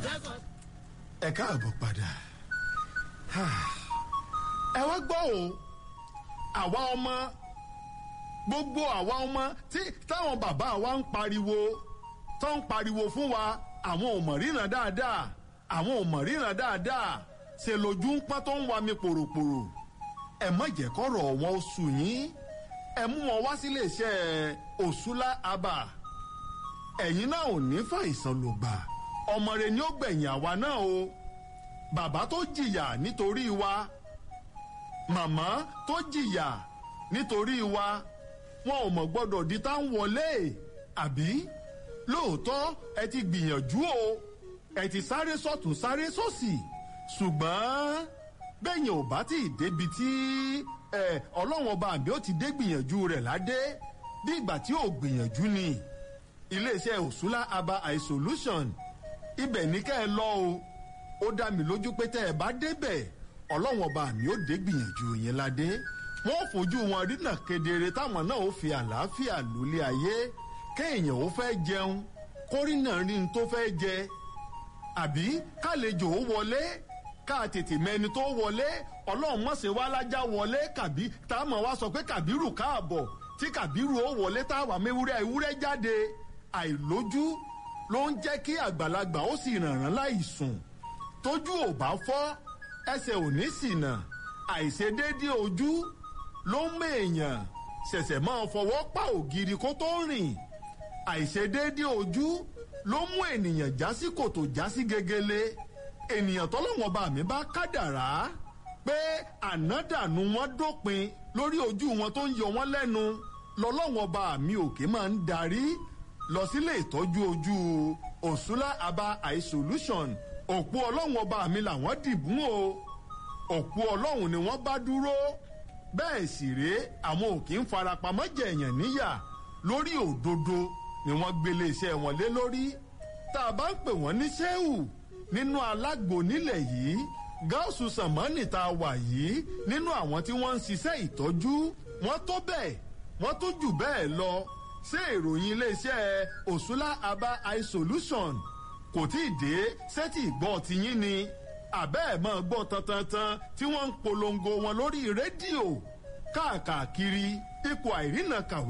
ẹ káàbọ̀ padà ẹ wá gbọ́ o àwa ọmọ gbogbo àwa ọmọ tí táwọn bàbá wa ń pariwo tó ń pariwo fún wa àwọn ò mọ̀ ríran dáadáa àwọn ò mọ̀ ríran dáadáa ṣe lójú ń pọ́n tó ń wa mi pòròpòrò ẹ má jẹ́ kọ́rọ̀ wọn ó sùn yín ẹ mú wọn wá sílé iṣẹ́ òṣùlá abà ẹ̀yin náà ò ní fàìsàn ló gbà ọmọ rẹ ni ó gbẹ̀yìn àwa náà o bàbá tó jìyà nítorí wa màmá tó jìyà nítorí wa wọn ò mọ̀ gbọ́dọ̀ di tá ń wọlé àbí lóòótọ́ ẹ ti gbìyànjú o ẹ ti sáré sọ́tún sáré sósì ṣùgbọ́n bẹ́yìn ò bá tí ì débi tí ọlọ́run ọba àbí ó ti dé gbìyànjú rẹ̀ ládé bí ìgbà tí ò gbìyànjú ni iléeṣẹ́ òṣùlá aba eye solution ibẹ̀ ní kẹ́ ẹ lọ o ó dá mi lójú pé tẹ́ ẹ bá débẹ̀ ọlọ́run ọba àmì ó dé gbìyànjú yẹn ládé wọ́n fojú wọn rínà kedere táwọn náà ó fi àlàáfíà lólé ayé kéèyàn ó fẹ́ jẹun kórìnà rí n tó fẹ́ jẹ àbí kálejò ó wọlé ká tètè mẹni tó wọlé ọlọ́run mọ̀sẹ̀ wá lájà wọlé kàbí táwọn wá sọ pé kàbírù káàbọ̀ tí kàbírù ó wọlé táwa mewúrẹ́ ewúrẹ́ jáde àìlójú ló ń jẹ́ kí àgbàlagbà ó sì rànràn láì sùn tójú ò bá fọ́ ẹsẹ̀ ò ní ṣìnà àìṣedéédé ojú ló ń mèèyàn ṣẹ̀ṣẹ̀ máa fọwọ́ pa ògiri kó tó rìn àìṣedéédé ojú ló mú ènìyàn já sí kòtò já sí gegele ènìyàn tọ́lọ́wọ́n bá mi bá kádàrá pé ànádànù wọn dópin lórí ojú wọn tó ń yọ wọn lẹ́nu lọ́lọ́wọ́n bá mi òkè máa ń darí lọ sílé ìtọ́jú ojú òṣùlá aba eye solution òpó ọlọ́run ọba mi làwọn dìbùn o òpó ọlọ́run ni wọ́n bá dúró bẹ́ẹ̀ sì rèé àwọn ò kì í farapamọ́ jẹ̀yàn níyà lórí òdodo ni wọ́n gbélé iṣẹ́ wọn lé lórí tá a bá ń pè wọ́n ní sẹ́wù nínú alágbo nílẹ̀ yìí gáàsù sàmánì tá a wà yìí nínú àwọn tí wọ́n ń ṣiṣẹ́ ìtọ́jú wọ́n tó bẹ́ẹ̀ wọ́n tó jù bẹ́ẹ̀ lọ ṣé ìròyìn iléeṣẹ́ òṣùlá aba eye solution kò tí ì dé sẹ́tì ìgbọ́ tiyín ni àbẹ́ ẹ̀ máa gbọ́ tantantan tí wọ́n ń polongo wọn lórí rédíò káàkiri ipò àìrìnà kàwé